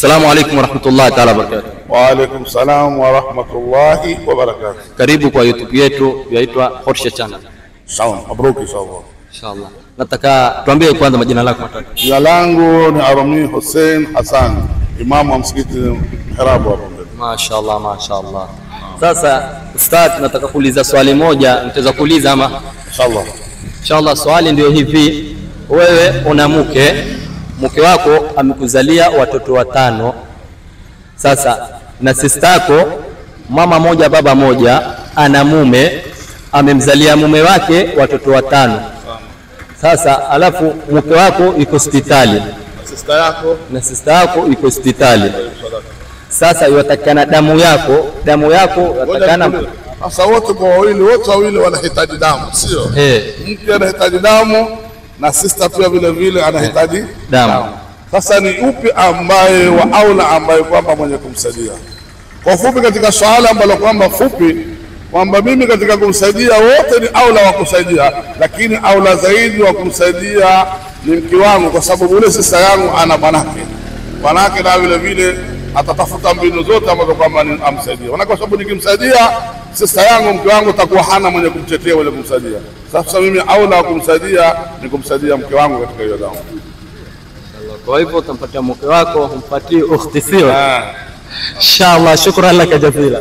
Assalamu alaikum warahmatullahi taala wabarakatuh. Waalaikum salam wa rahmatullahi wa barakatuh. Karibu kwa YouTube yetu yaitwa Horsha Channel. Sawa, mabruki inshallah. Inshallah. Nataka tuambie kwanza majina lako matatu. Jina langu ni Arami Hussein Hassan, imamu wa msikiti Mihrabu hapo mbele. Mashaallah, mashaallah. Sasa Ustadh, nataka kuuliza swali moja, nitaweza kuuliza ama? Inshallah. Inshallah, swali ndio hivi, wewe una mke, mke wako amekuzalia watoto watano. Sasa na sista yako mama moja baba moja, ana mume amemzalia mume wake watoto watano. Sasa alafu mke wako yuko hospitali Sister yako na sista yako yuko hospitali. Sasa iwatakana damu yako, damu yako yatakana sasa, wote kwa wawili, wote wawili wanahitaji damu, sio? eh, Mke anahitaji damu na sister pia vile vile anahitaji damu. Sasa ni upi ambaye wa aula ambaye kwamba mwenye kumsaidia? Kwa fupi, katika swala ambalo kwamba fupi kwamba mimi katika kumsaidia wote ni aula wa kusaidia, lakini aula zaidi wa kumsaidia ni mke wangu, kwa sababu yule sisa yangu ana bwanake, bwanake na vile vile atatafuta mbinu zote ambazo kwamba ni- amsaidie. Maana kwa sababu nikimsaidia sista yangu, mke wangu takuwa hana mwenye kumtetea mwenye kumsaidia. Sasa mimi aula wa kumsaidia ni kumsaidia mke wangu katika hiyo damu. Kwa hivyo utampatia mke wako, umpatie ukhti, sio? Inshallah, shukran laka jazila.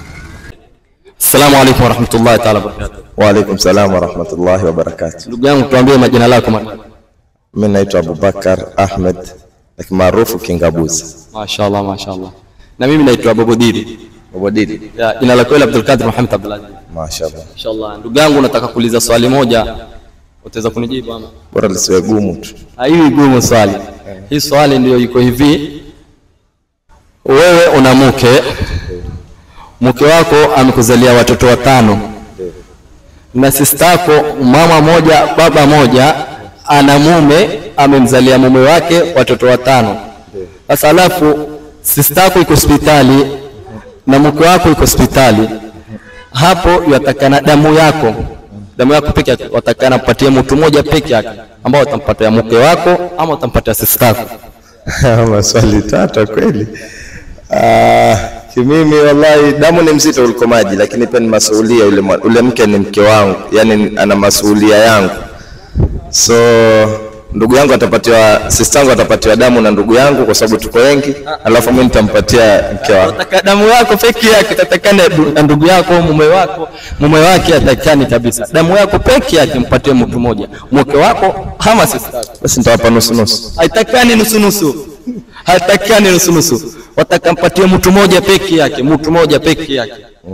Assalamu alaikum warahmatullahi taala wabarakatuh. Waalaikum salam warahmatullahi wabarakatuh. Ndugu yangu, tuambie majina lako matatu. Mimi naitwa Abubakar Ahmed lakini maarufu Kingabuzi. Mashaallah, mashaallah. Na mimi naitwa Bobodiri. Bobodidi. Ya, Jina la kweli Abdul Qadir Muhammad Abdulaziz. Mashaallah. Inshallah. Ndugu yangu, nataka kuuliza swali moja, utaweza kunijibu ama? Bora lisiwe gumu tu. Ah, Hii gumu swali. Hii swali ndio iko hivi, wewe una mke, mke wako amekuzalia watoto watano, na sistako mama moja baba moja, ana mume amemzalia mume wake watoto watano. Sasa alafu sistako iko hospitali na mke wako iko hospitali, hapo yatakana damu yako damu yako peke yake, watakana patie mtu mmoja peke yake, ambao utampatia mke wako ama utampatia sistako. Maswali tata kweli. Ah, kimimi wallahi damu ni mzito kuliko maji, lakini pia ni masuhulia. Ule, mwa- ule mke ni mke wangu, yani ana masuhulia yangu, so ndugu yangu atapatiwa, sister yangu atapatiwa damu na ndugu yangu kwa sababu tuko wengi, alafu mimi nitampatia mke wangu. Wataka damu yako peke yake, tatakana na ndugu yako mume wako mume wake atakani kabisa, damu yako peke yake mpatie mtu mmoja, mke wako ama sistako. Basi nitawapa nusu nusu. haitakani nusu nusu, haitakani nusu nusu, watakampatia mtu mmoja peke yake, mtu mmoja peke yake.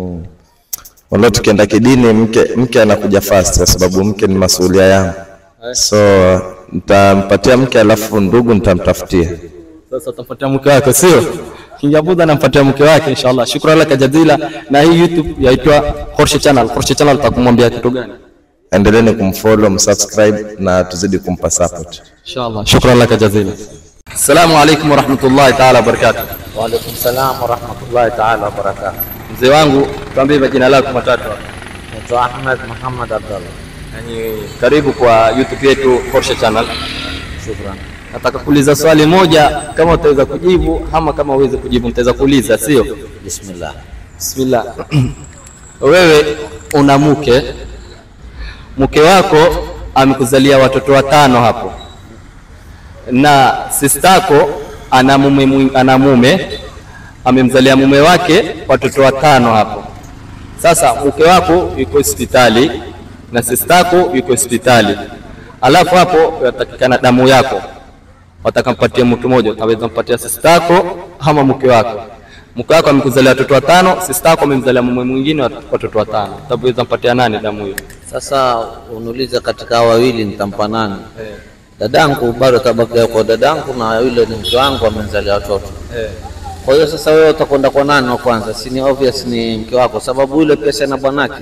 Wala tukienda kidini, mke mke anakuja fast kwa sababu mke ni masuhulia yangu, so nitampatia mke, alafu ndugu nitamtafutia. Sasa utampatia mke wako, sio Kingabuda anampatia mke wake inshallah. Shukran laka jazila. Na hii YouTube yaitwa Horsha Channel. Horsha Channel utakumwambia kitu gani? Endeleeni kumfollow, msubscribe na tuzidi kumpa support. Inshallah. Shukran laka jazila. Assalamu alaikum warahmatullahi taala wabarakatuh. Waalaikum salam warahmatullahi taala wabarakatuh. Mzee wangu, tuambie majina lako matatu hapa. Naitwa Ahmed Muhammad Abdallah. Yani, karibu kwa YouTube yetu Horsha Channel. Shukran. Nataka kuuliza swali moja, kama utaweza kujibu ama kama uweze kujibu, nitaweza kuuliza, sio? Bismillah. Bismillah. Wewe una mke, mke wako amekuzalia watoto watano hapo, na sistako ana mume, mwi- ana mume amemzalia mume wake watoto watano hapo. Sasa mke wako yuko hospitali na sistako yuko hospitali, alafu hapo yatakikana damu yako watakampatia mtu mmoja, utaweza mpatia sistako ama mke wako. Mke wako amekuzalia watoto watano, sistako amemzalia mume mwingine wat- watoto watano, utaweza mpatia nani damu hiyo? Sasa uniulize katika hao wawili nitampa nani? Dadangu bado tabakia kwa dadangu na yule ni mke wangu amezalia watoto. Kwa hiyo sasa wewe utakwenda kwa nani wa kwanza? Si ni obvious ni mke wako, sababu yule pesa na bwanake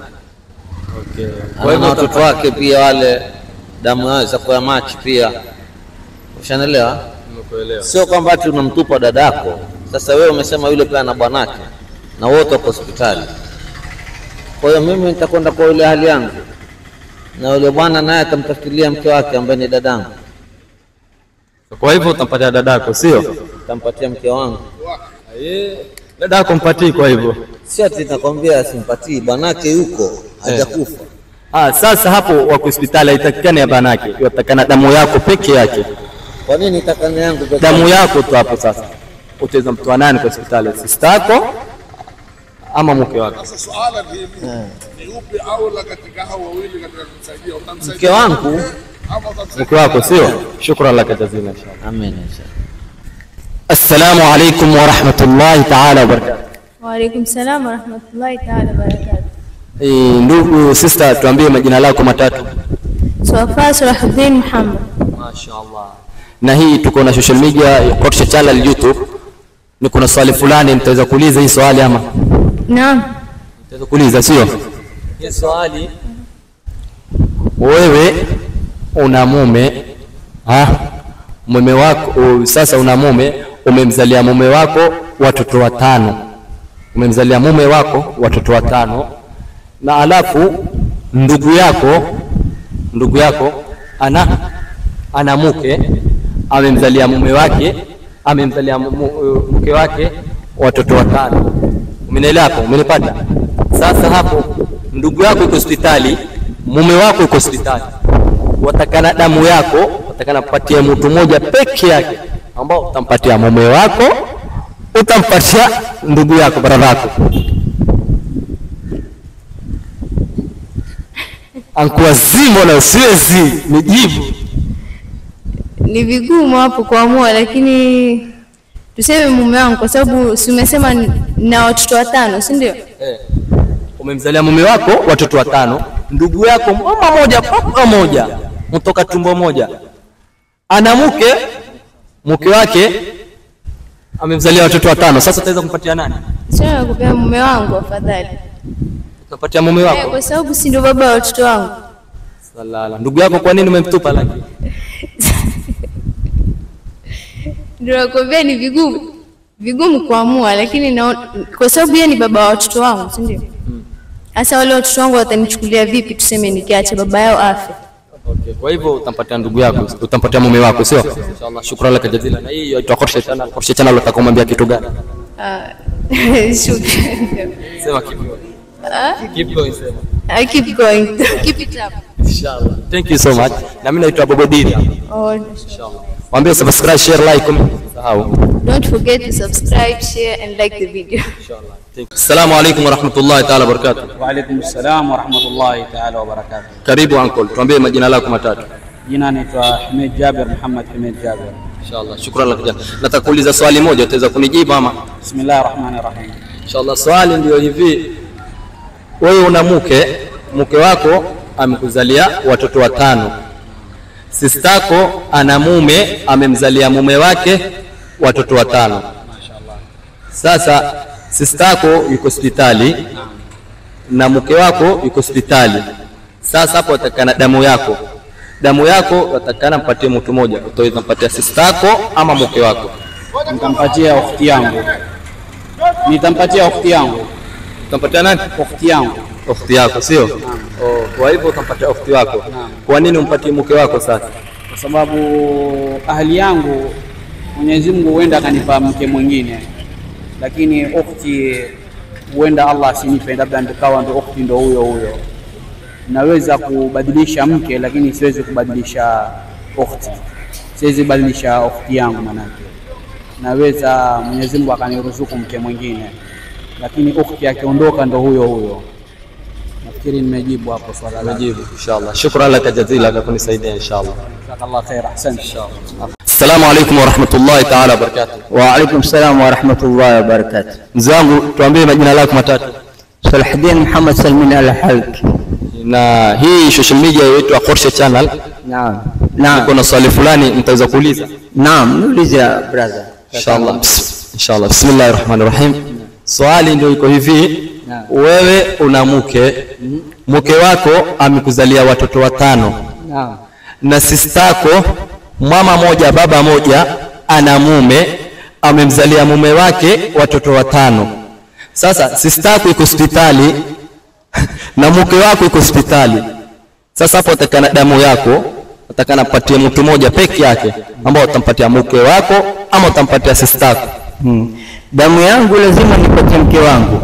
Kwa ana hivyo watoto wake pia, wale damu yao za kwa machi pia. Ushanelewa? Nimekuelewa. Sio kwamba ati unamtupa dadako. Sasa wewe umesema yule pia na bwanake na wote wako hospitali. Kwa hiyo mimi nitakwenda kwa yule hali yangu, na yule bwana naye atamtafutilia mke wake ambaye ni dadangu. Kwa hivyo utampatia dadako, sio? nitampatia mke wangu. Dada yako mpatii kwa hivyo. Si ati nakwambia simpatii, bwanake yuko hajakufa. Ah, sasa hapo wako hospitali haitakikani ya banake, yatakana damu yako peke yake, Kwa nini takane yangu peke damu yako tu hapo. Sasa utaweza mtoa nani kwa hospitali? Sista yako ama mke wako? Sasa swala ni hili, ni upi aula katika hao wawili katika kumsaidia? Utamsaidia Mke wangu ama utamsaidia Mke wako sio? Shukran laka jazila inshallah. amen inshallah. Assalamu alaikum wa rahmatullahi ta'ala wa barakatuh. Waalaikum salam warahmatullahi taala wabarakatu. Eh, ndugu sister, tuambie majina lako matatu. Swafaa Salahuddin Muhammad. Mashaallah. Na hii tuko na social media Kotsha channel YouTube. Ni kuna swali fulani nitaweza kuuliza hii swali ama Naam. nitaweza kuuliza sio? Hii swali wewe una mume ha? mume wako u, sasa una mume umemzalia mume wako watoto watano umemzalia mume wako watoto watano na alafu ndugu yako ndugu yako ana ana mke amemzalia mume wake amemzalia mu- mu- mke wake watoto watano umenielewa hapo umenipata sasa hapo ndugu yako iko hospitali mume wako iko hospitali watakana damu yako watakana kupatia mtu mmoja peke yake ambao utampatia mume wako utampatia ndugu yako brada yako ankuwazimo na siwezi nijibu Ni vigumu hapo kuamua, lakini tuseme mume wangu, kwa sababu si umesema ni- na watoto watano, si ndio? umemzalia mume wako watoto watano, ndugu yako mama moja baba moja, mtoka tumbo moja, ana mke, mke wake amemzalia watoto watano. Sasa utaweza kumpatia nani? Sio nakupea mume wangu afadhali, Utampatia mume Eh, wako. kwa sababu si ndio baba wa watoto wangu. Salala. Ndugu yako kwa nini umemtupa lakini? Ndio nakwambia ni vigumu vigumu kuamua, lakini na, kwa sababu yeye ni baba wa watoto wangu, si ndio? Sasa wale watoto wangu watanichukulia vipi, tuseme nikiacha baba yao afe? Okay, kwa hivyo utampatia ndugu yako, utampatia mume wako, sio? Inshallah, shukrani laka jazila. Na hii inaitwa Korshe Channel. Korshe Channel utakumwambia kitu gani? Ah, Shukrani. Sema keep going. Keep going sema. I keep going. Keep it up. Inshallah. Thank you so much. Na mimi naitwa Bobo Diri. Oh, Mwambie subscribe, share, like, comment. Sahau. don't forget to subscribe, share, and like the video. Assalamu alaikum warahmatullahi taala wabarakatuh. Waalaikum salam warahmatullahi taala wabarakatuh. Karibu uncle, tuambie majina lako matatu. Jina naitwa Hamid Jabir Muhammad Hamid Jabir. Inshallah, shukran lak jana. Nataka kuuliza swali moja, utaweza kunijibu ama? Bismillahir Rahmanir Rahim. Inshallah, swali ndio hivi. Wewe una mke, mke wako amekuzalia watoto watano. Sistako ana mume, amemzalia mume wake watoto watano. Sasa sistako yuko hospitali na mke wako yuko hospitali. Sasa hapo watakana damu yako, damu yako watakana mpatie mtu mmoja, utaweza mpatia sistako ama mke wako. Nitampatia ukhti yangu. Nitampatia ukhti yangu. Utampatia nani? Ukhti yangu. Ukhti yako sio? Oh, kwa hivyo utampatia ukhti wako. Kwa nini umpatie mke wako sasa? Kwa sababu ahli yangu Mwenyezi Mungu huenda akanipa mke mwingine, lakini ukhti huenda Allah asinipe, labda ndikawa ndo ukhti ndo huyo huyo. Naweza kubadilisha mke, lakini siwezi kubadilisha ukhti. Siwezi badilisha ukhti yangu manake naweza Mwenyezi Mungu akaniruzuku mke mwingine, lakini ukhti akiondoka ndo huyo huyo. Nafikiri nimejibu hapo swala lako. Najibu inshallah. Shukran laka jazila kwa kunisaidia inshallah. Jazakallah khair, ahsante. Assalamu alaikum wa rahmatullahi ta'ala wa barakatuh. Wa alaikum salam wa rahmatullahi wa barakatuh. Mzee wangu tuambie majina lako matatu. Salahuddin Muhammad Salmin Al-Halk. Na hii social media yetu ya Khorshe Channel Naam. Naam. kuna swali fulani nitaweza kuuliza. Naam, niuliza brother. Inshallah. Bs- Inshallah. Bismillahir Rahmanir Rahim. Swali ndio iko hivi. Naam. Wewe una mke, mke wako amekuzalia watoto watano. Naam. na sistako mama moja baba moja ana mume amemzalia mume wake watoto watano. Sasa sistako iko hospitali na mke wako iko hospitali. Sasa hapo atakana damu yako, utakana mpatie mtu mmoja peke yake ambao utampatia mke wako ama utampatia sister yako Hmm. Damu yangu lazima nipatie mke wangu.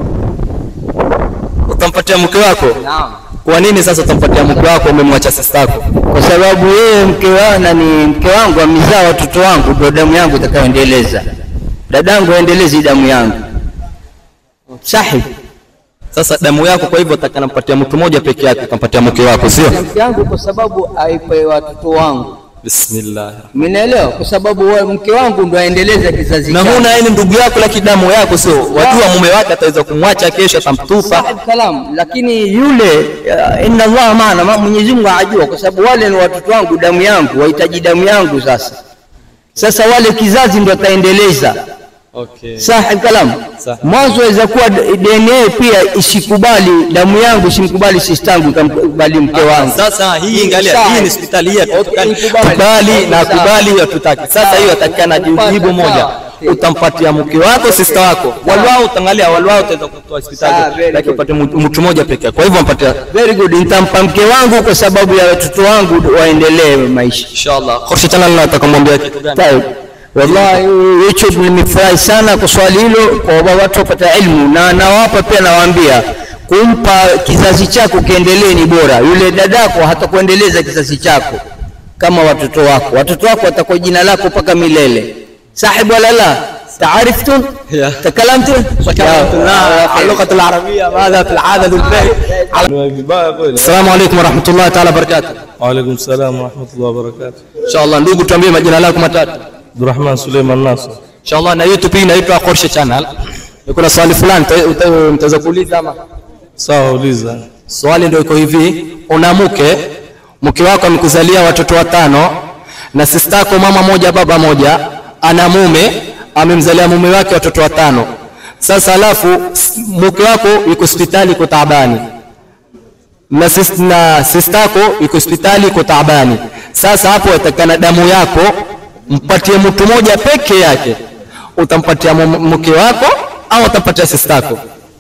utampatia mke wako Naam. kwa nini sasa utampatia mke wako umemwacha sister yako Kwa sababu yeye mke wa nani mke wangu amezaa watoto wangu, ndio damu yangu itakayoendeleza. Dadangu aendelezi damu yangu. Sahi. sasa damu yako kwa hivyo utakana mpatia mtu mmoja peke yake utampatia mke wako sio Mke wangu kwa sababu aipe watoto wangu. bismillah Mnaelewa? Kwa sababu wa- mke wangu ndo aendeleza kizazi na changu. huna yeye ni ndugu yako lakini damu yako sio wajua mume wake ataweza kumwacha kesho atamtupa Sahib kalam, lakini yule uh, inna Allah maana, ma- Mwenyezi Mungu ajua, kwa sababu wale ni watoto wangu, damu yangu, wahitaji damu yangu. Sasa sasa wale kizazi ndo ataendeleza. okay. Sahib kalam, mwanzo waweza kuwa d- DNA pia isikubali damu yangu, isimkubali sistangu, ikamkubali mke wangu. Sasa hii angalia, Sawa. hii ni hospitali hii hatutakani Okay, ikubali. kubali na Sawa. kubali hatutaki. Sasa hiyo atakana jibu Sawa. moja, Okay. utampatia mke wako sister wako, walwao utaangalia, walwao utaweza kutoa Sawa, hospitali, very lakini good. upate mtu mtu mmoja peke yake. Kwa hivyo mpatia Very good, nitampa mke wangu kwa sababu ya watoto wangu waendelee maisha. inshallah. Khurshi channel na atakamwambia kitu gani? Taib. Wallahi YouTube nimefurahi sana kwa swali hilo, kwa sababu watu wapata ilmu, na nawapa pia nawaambia kumpa kizazi chako kiendelee ni bora. Yule dadako hatakuendeleza kizazi chako kama watoto wako. Watoto wako watakuwa jina lako mpaka milele. Sahib wala la? تعرفتم؟ Yeah. تكلمتم؟ اللغة العربية ماذا في العادة الباقي السلام عليكم ورحمة الله تعالى وبركاته Waalaikum salam warahmatullahi wabarakatuh. inshallah ndugu tuambie majina lako matatu Abdurrahman Suleiman Nasr. inshallah na youtube hii inaitwa Khurshi channel kuna swali fulani uta- uta- mtaweza kuuliza ama Sawa, uliza. swali ndio iko hivi una mke mke wako amekuzalia watoto watano na sistako mama moja baba moja ana mume amemzalia mume wake watoto watano sasa alafu s- mke wako yuko hospitali yuko taabani na, sis, na sistako yuko hospitali yuko taabani sasa hapo atakana damu yako mpatie mtu moja peke yake utampatia mu- mke wako au utampatia sistako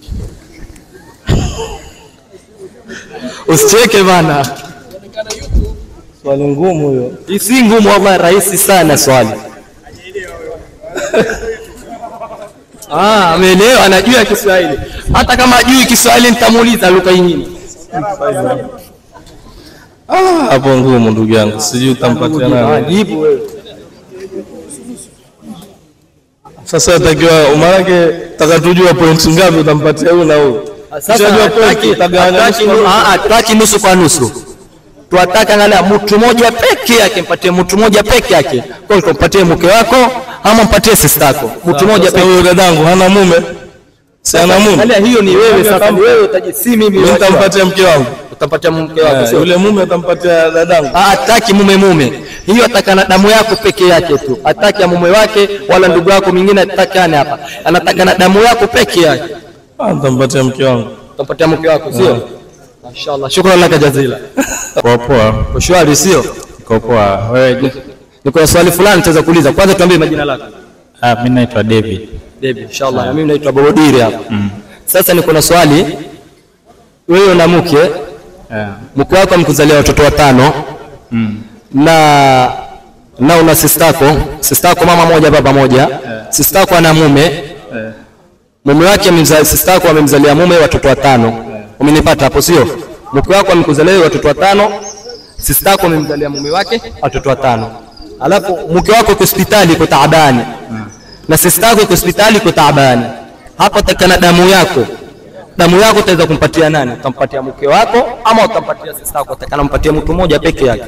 usicheke bana Swali ngumu hiyo. Hii si ngumu wallahi, rahisi sana swali. Ah, ameelewa, anajua Kiswahili. Hata kama ajui Kiswahili nitamuuliza lugha nyingine. Ah, hapo ngumu ndugu yangu, sijui utampatia nani. Jibu wewe. Sasa atakiwa maanake taka tujua pointi ngapi utampatia huyu na huyu. Sasa Ukishajua hataki pointi utagawanya hataki nusu nu- kwa nusu. ah, ah, hataki nusu kwa nusu. Tuwataka angalia mtu mmoja peke yake, mpatie mtu mmoja peke yake. Kwa hiyo mpatie mke wako ama mpatie sister yako. Mtu mmoja Sasa peke huyu dadangu hana mume. Si ana mume. Angalia hiyo ni wewe sasa, ni wewe utaji si mimi. Mimi nitampatia mke wangu. utampatia mke wako Eh, sio? Yule mume atampatia dadangu. Ah, hataki mume mume, hiyo atakana damu yako peke yake tu, hataki ya mume wake wala ndugu yako mwingine atakane hapa, anataka na damu yako peke yake. Ah, nitampatia mke wangu. Utampatia mke wako sio? Mashaallah, shukran laka jazila. Poa poa, Kwa shwari sio? iko poa. Wewe Niko na swali fulani nitaweza kuuliza. Kwanza tuambie majina lako. ah, mimi naitwa David. David, inshallah. Na mimi naitwa Borodiri hapa. Sasa niko na swali. Wewe una mke, Eh, mke wako amekuzalia watoto watano na na una sistako sistako mama moja baba moja sistako ana mume mume wake amemza- sistako amemzalia mume watoto watano umenipata hapo sio mke wako amekuzalia wewe watoto watano sistako amemzalia mume wake watoto watano alafu mke wako yuko hospitali yuko taabani na sistako yuko hospitali yuko taabani hapa takana damu yako damu yako utaweza kumpatia nani utampatia mke wako ama utampatia sistako utakana mpatie mtu mmoja peke yake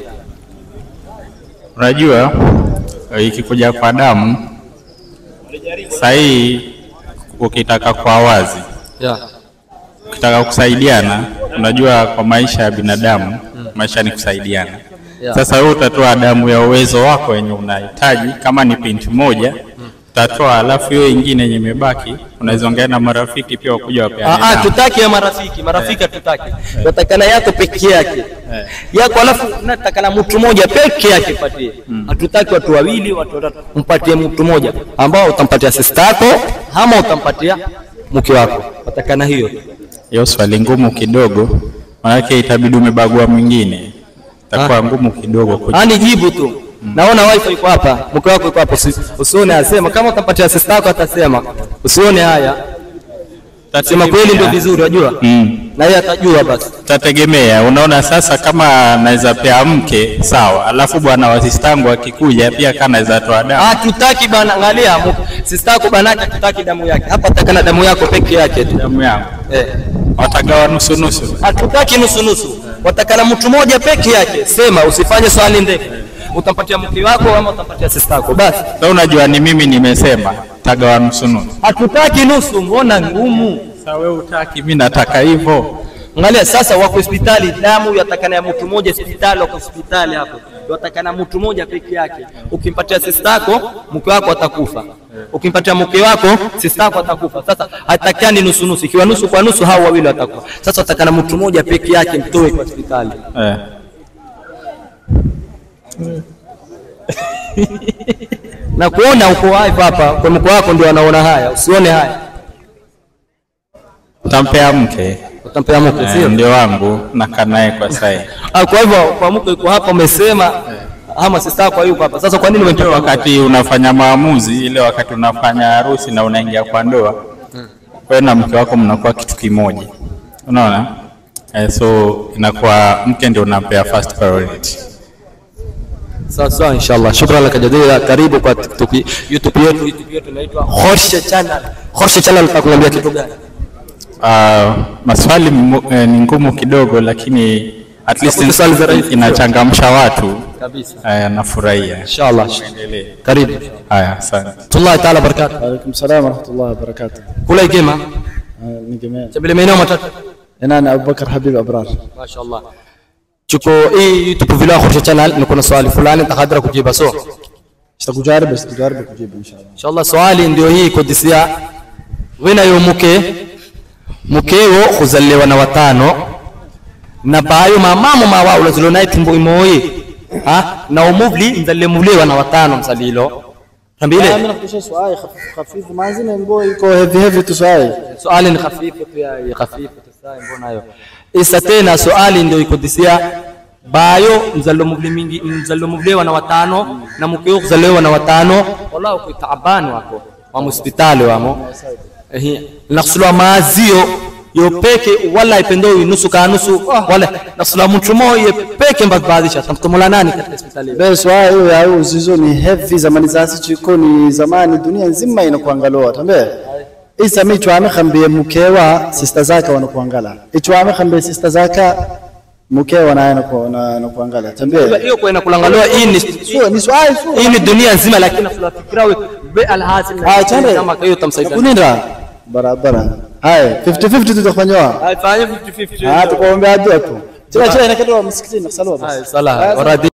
unajua eh, ikikuja kwa damu sahii, ukitaka kwa wazi, yeah. ukitaka kusaidiana, unajua kwa maisha ya binadamu maisha ni kusaidiana. Yeah. Sasa wewe utatoa damu ya uwezo wako wenye unahitaji, kama ni pinti moja utatoa, alafu hiyo ingine yenye imebaki unaweza ongea na marafiki pia wakuja wapeane Ah, ah, damu. tutaki ya marafiki marafiki hatutaki tunatakana yako peke yake yako alafu natakana mtu mmoja peke yake patie hatutaki watu wawili watu watatu mpatie mtu mmoja ambao utampatia sister yako ama utampatia mke wako watakana hiyo hiyo swali ngumu kidogo, manake itabidi umebagua mwingine. itakuwa ngumu kidogo kuji- Ani jibu tu. Naona wifi iko hapa, mke wako iko hapo, usi- usione asema. Kama utampatia sister yako atasema, usione haya. Sema kweli ndio vizuri, wajua, Mm. na yeye atajua basi. Tategemea, unaona sasa, kama naweza pea mke sawa, alafu bwana wa sistangu akikuja pia kana naweza toa damu. Hatutaki bana, angalia mu- sister yako banake, hatutaki damu yake hapa, takana damu yako peke yake tu. Damu yangu Eh, watagawa nusu nusu. hatutaki nusu nusu, watakana mtu mmoja peke yake. Sema, usifanye swali ndefu. Utampatia mke wako ama utampatia sister yako basi. Sasa unajua ni mimi nimesema tagawa nusu nusu. Hatutaki nusu, mbona ngumu? Sasa wewe utaki, mimi nataka hivyo. Angalia sasa, wako hospitali, damu yatakana ya mtu mmoja hospitali, wako hospitali hapo, yatakana mtu mmoja peke yake. Ukimpatia sister yako, mke wako atakufa. Ukimpatia mke wako, sister yako atakufa. Sasa hatakani nusu nusu, ikiwa nusu kwa nusu, hao wawili watakufa. Sasa watakana mtu mmoja peke yake, mtoe kwa hospitali. Eh. Na kuona uko live hapa kwa mke wako, ndio anaona haya, usione haya. Utampea mke Utampea mke, eh, sio? ndio wangu nakaa naye kwa sasa. Ah, Kwa hivyo kwa mke yuko hapa, umesema ama sister yako yuko hapa. Sasa kwa nini Ndio umetoka wakati unafanya maamuzi, ile wakati unafanya harusi na unaingia kwa ndoa, wewe na mke wako mnakuwa kitu kimoja, unaona eh, so inakuwa mke ndio unampea first priority. Sawa sawa, inshallah. Shukran laka jazila. Karibu kwa TikTok, YouTube yetu. YouTube yetu inaitwa Khorshe Channel. Khorshe Channel tutakuambia kitu gani? Uh, maswali mu- eh, ni ngumu kidogo, lakini at least Hakuna swali za rahisi. inachangamsha watu Kabisa. eh, nafurahia. Inshallah. Endelee. Karibu. Haya, asante. Tullahi taala barakatuh. وعليكم السلام ورحمة الله وبركاته Kula igema. من جميع Chabile maeneo matatu. أنا أبو بكر حبيب أبرار Mashaallah. Chuko hii YouTube vile Khorshe Channel niko na swali fulani nitakadra kujibu so. تجارب بس تجارب كجيب إن شاء الله Inshallah swali ndio hii kodisia. Wewe nayo mke mkeo kuzaliwa na watano na bayo mamamo mawa ulazilo naye tumbo imoi ha na umuvli mzalile muvliwa na watano msalilo tambile أنا أخذ شيء سؤال خفيف خفيف ما زين نقول يكو هيفي هيفي تسؤال swali ni hafifu tu ya ya hafifu tu sai mbona hiyo isa tena swali ndio ikodisia bayo mzalilo muvli mingi mzalilo muvliwa na watano na mkeo kuzaliwa na watano wala uko taabani wako wa hospitali wamo ehe nakusulwa maazio yo peke wala ipendo nusu ka nusu wala nakusulwa mtu moyo peke mbadbaadisha tamtomola nani katika hospitali bee swali hiyo ya hiyo zizo ni heavy zamani zasi chiko ni zamani dunia nzima inakuangaloa tambe isa mi chwame khambie mkewa sister zake wanakuangala ichwame khambie sister zake mkewa naye anaku- na- anakuangala tambe hiyo kwa inakulangaliwa hii ni sio ni swali sio hii ni dunia nzima lakini nakusulwa fikira we be alhasil Ah, chande. kama hiyo tamsaidia kuninda barabara haya 50 50 tutafanywa Haifanye 50-50. ah tukuombea dua tu chila chila inakatoa msikitini salwa basi Sala, waradi